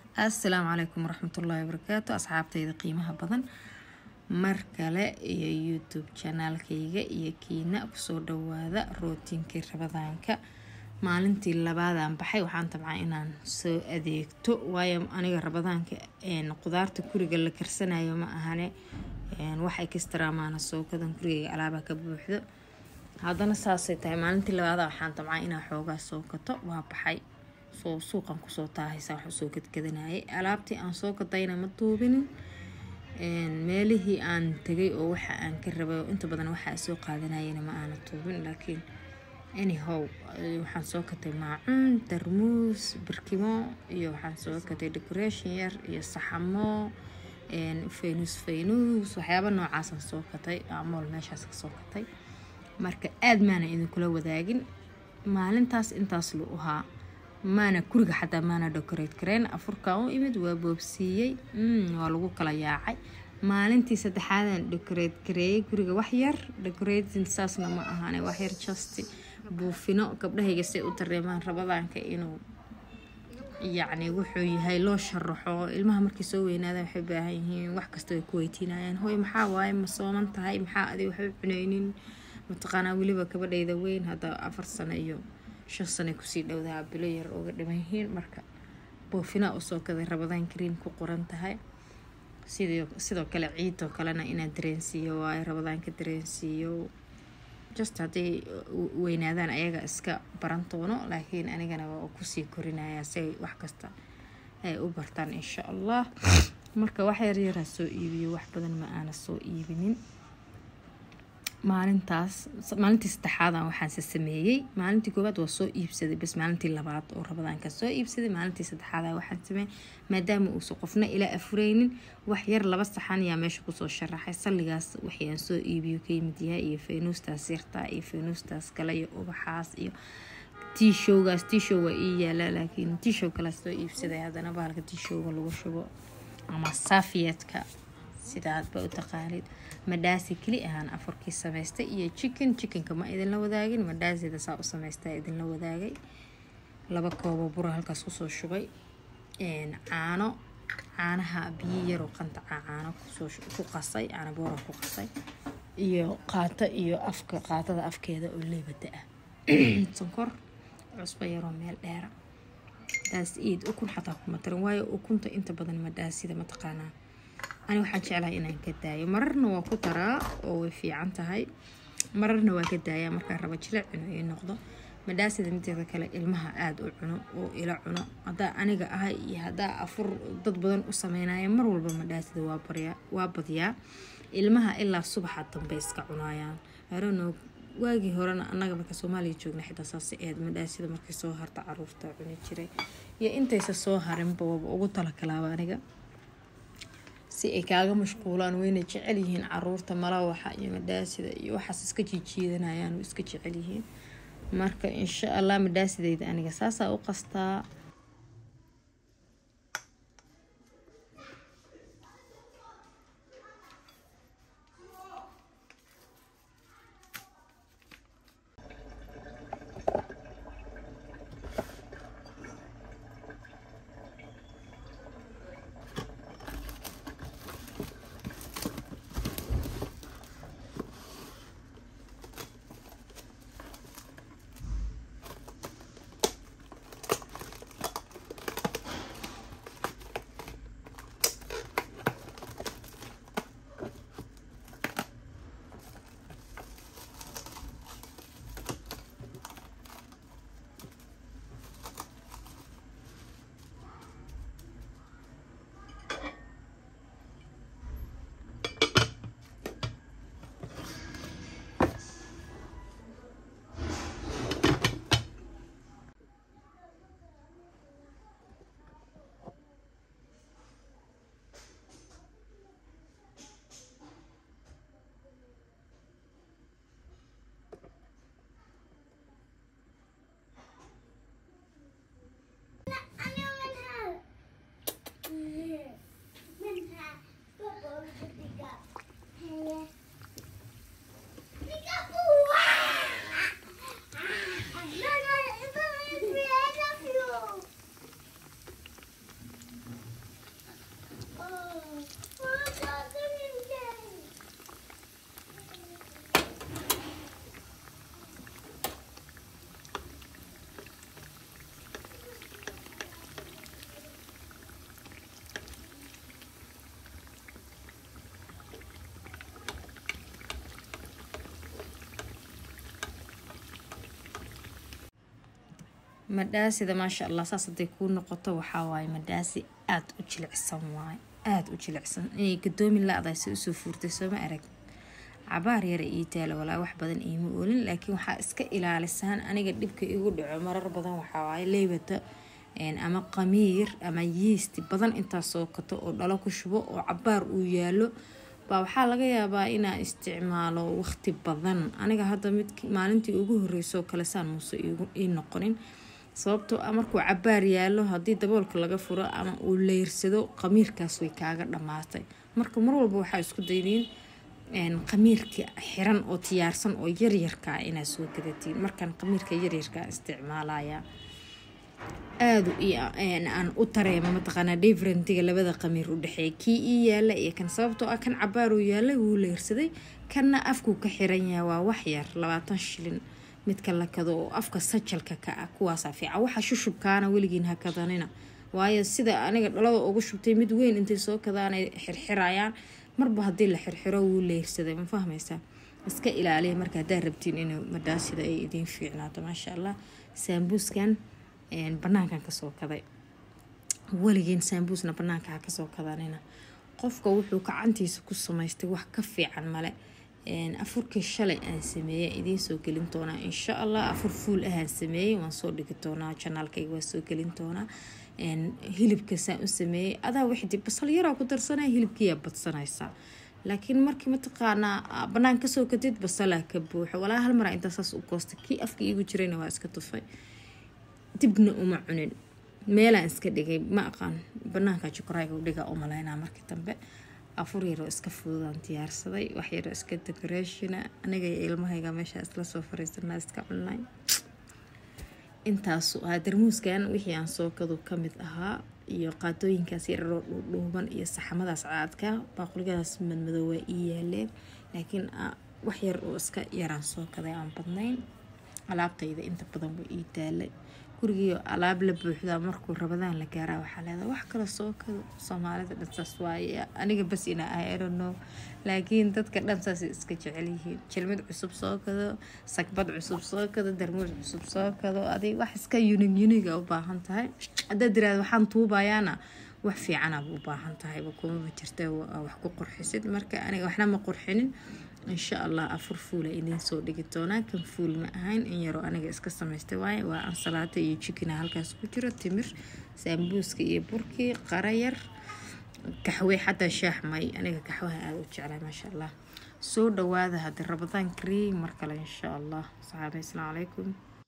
assalaamu calaykum waraxmatullaahi wabarakaatu asxaabtayda qiimaha badan mar kale iyo youtube janaalkayga iyo kiina kusoo dhawaada rootinkii rabadaanka maalintii labaadaan baxay waxaan tabcaa inaan soo adeegto waayo aniga rabadaanka qudaarta guriga la karsanayo ma ahane wax ekstramaana soo gadan gurigayga alaabaa ka buuxdo haddana saasay tahay maalintii labaada waxaan tabcaa inaa xoogaa soo gato waa baxay soo suuqan kusoo taahaysa wax usoo gadgadanayay alaabtii aan soo gadayna ma duubinin meelihii aan tegay oo waxa aan ka rabay inta badan waxaa soo qaadanayana ma aana tuubin laakiin anyhow waxaan soo gatay maacuun darmuus birkimo iyo waxaan soo gatay decoration yar iyo saxamo faynus faynus waxyaaba noocaasaan soo gatay amool meeshaas kasoo gatay marka aada maana idinkula wadaagin maalintaas intaas lu ahaa maana guriga xataa maana decorate kareen afurkan u imid waa boobsiiyey waa lagu kala yaacay maalintii saddexaadan decorate gareeyay guriga waxyar decorating saasna ma ahaane waxyar just buufino gabdhahayga say u dareemaan rabadaanka inuu yacni wuxuu yahay loo sharaxo ilmaha markay soo weynaadaan waxay baahan yihiin wax kasta ay ku weydiinayaan hooy maxaa waaye ma sooman tahay maxaa adi waxba cunaynin mataqaanaa weliba gabadhayda weyn hadda afar sano iyo shan sano kusii dhowdaha bilo yar uga dhiman yihiin marka boofinaa usoo gaday rabadaan kariim ku qoran tahay sidoo kale ciidoo kalena inaan dareensiiyo waayo rabadaanka dareensiiyo just hadday weynaadaan ayaga iska baran doono laakiin anigana waa kusii korinayaa si ay wax kasta ay u bartaan insha allah marka wax yaryaraa soo iibiyo wax badan ma aana soo iibinin maalintaas maalintii saddexaadan waxaanse sameeyey maalintii koowaad waa soo iibsaday bas maalintii labaad oo rabadaanka soo iibsaday maalintii saddexaada waxaan sameeyey maadaama uusan qofna ila afureynin wax yar laba saxan yaa meesha kusoo sharaxay salligaas waxii aan soo iibiyo ka yimid yahay iyo faynuustaas yartaa iyo faynuustaas kale iyo ubaxaas iyo tiishowgaas tiishow waa ii yaalaa laakiin tiishow kale soo iibsaday haddana bahalka tiishowga lagu shubo ama saafiyeedka sidaadba u taqaanid madhaasi keli ahaan afarkii samaystay iyo chicken chickenka ma idinla wadaagin madhaasida saa u samaystaa idinla wadaagay laba koobo bura halkaas kusoo shubay caano caanaha biyo yaroo qantaca caano ku qasay caano boora ku qasay iyo qaato iyo afka qaatada afkeeda oo leebada ah sonkor cusbo yaroo meel dheera daas iid ukun xataa kuma tarin waayo ukunta inta badan madhaasida mataqaanaa ani waxaan jeclahay inaan ka daayo mararna waa ku daraa oo way fiican tahay mararna waa ka daayaa markaa raba jila cuno ii noqdo madhaasida mideeda kale ilmaha aada u cuno oo ila cuno haddaa aniga ahay iyo haddaa afur dad badan u sameynaya mar walba madhaasida waa badiyaa ilmaha ilaa subaxa dambe iska cunayaan arono waagii horena annaga marka soomaaliya joogna xitaa saas eed madhaasida markay soo harta caruurta cuni jiray iyo intaysa soo harinba waba ugu talakalaaba aniga si ay kaaga mashquulaan wayna jecel yihiin caruurta malawaxa iyo madhaasida iyo waxaas iska jiijiidanayaan oo iska jecel yihiin marka insha allah madhaasidayda aniga saasaa u qastaa madhaasida maasha allah saas haday kuu noqoto waxaa waaye madhaasi aada u jilicsan waaye aada u jilicsan inay gadoomi la-dahay si usoo fuurtay sooma arag cabaar yara ii taalo walaa wax badan iima oolin laakiin waxaa iska ilaalisaan aniga dhibka igu dhaco marar badan waxaa waaye leybata ama qamiir ama yiisti badan intaa soo kato oo dhalo ku shubo oo cabaar uu yaalo baa waxaa laga yaabaa inaa isticmaalo waqti badan aniga hadda mid maalintii ugu horreysoo kale saan muuse ii noqonin sababtoo a markuu cabaar yaalo haddii daboolka laga furo ama uu leyrsado qamiirkaas way kaaga dhammaatay marka mar walba waxaa isku daydiin qamiirka xiran oo tiyaarsan oo yaryarkaa inaa soo gadatiin markaan qamiirka yaryarkaa isticmaalaya aada aan u tareema mataqaanaa differentiga labada qamiir u dhexeeya kii ii yaala iyo kan sababtoo ah kan cabaaruu yaala wuu leyrsaday kanna afkuu ka xiran yahay waa wax yar labaatan shilin midka la kado oo afka sajalka ka ah kuwaasaa fiican waxa shushubkaana weligiin ha kadanina waayo sida aniga dhalada ugu shubtay mid weyn intay soo kadaanay xirxirayaan marba haddii la xirxiro wuu leyrsaday ma fahmaysaa iska ilaaliya marka haddaa rabtiin inuu madhaasida ay idiin fiicnaato maasha allah saambuuskan banaankan kasoo kaday weligiin saambuusna banaanka ha kasoo kadanina qofka wuxuu gacantiisa ku samaystay wax ka fiican male afurkii shalay aan sameeyey idiin soo gelin doonaa insha allah afur fuul ahaan sameeyey waan soo dhigi doonaa janaalkayga waa soo gelin doonaa hilibka saan u sameeyey adaa wixdii basal yaraa ku darsanaya hilibkiiyaa badsanaysaa laakiin markii mataqaanaa banaan kasoo kadid basalaa ka buuxo walaa hal maraa intaa saas u goosta kii afka iigu jirayna waa iska tufay dibna uma cunin meelaan iska dhigay ma aqaan banaanka jukurayga u dhiga u malaynaa markii dambe afur yaroo iska fududaan diyaarsaday wax yaroo iska decorationa aniga iyo ilmahayga meeshaa isla soo fariisanaa iska cunay intaasu ahaa darmuuskan wixii aan soo kadu kamid ahaa iyo qaadooyinkaas yararoo dhuudhuuban iyo saxamadaas caadka baaquligadaas madmadow waa ii yaaleen laakiin wax yar oo iska yaraan soo kaday aan badnayn alaabtayda inta badan waa ii taalay gurigiio alaab la buuxdaa markuu rabadaan la gaaraa waxaa leedaa wax kale soo kado soomaalida dhansaas waaye aniga bas ina ah irono laakiin dadka dhansaas iska jecel yihiin jilmid cusub soo kado sagbad cusub soo kado darmuus cusub soo kado adig wax iska yunig yuniga u baahan tahay haddaad tiraada waxaan tuubayaana wax fiicanaad u baahan tahayba kumaba jirta wax ku qurxisid marka aniga waxna ma qurxinin insha allah afur fuula idiin soo dhigi doonaa kan fuul ma ahayn in yaroo aniga iska samaystay waaye waa ansalaata iyo jikina halkaas ku jiro timir saambuuska iyo burkii qarayar kaxwe xataa shaax may aniga kaxwaha aada u jeclay maasha allah soo dhawaada haddii rabadaan kariim mar kale insha allah saxaabay asalaamu calaykum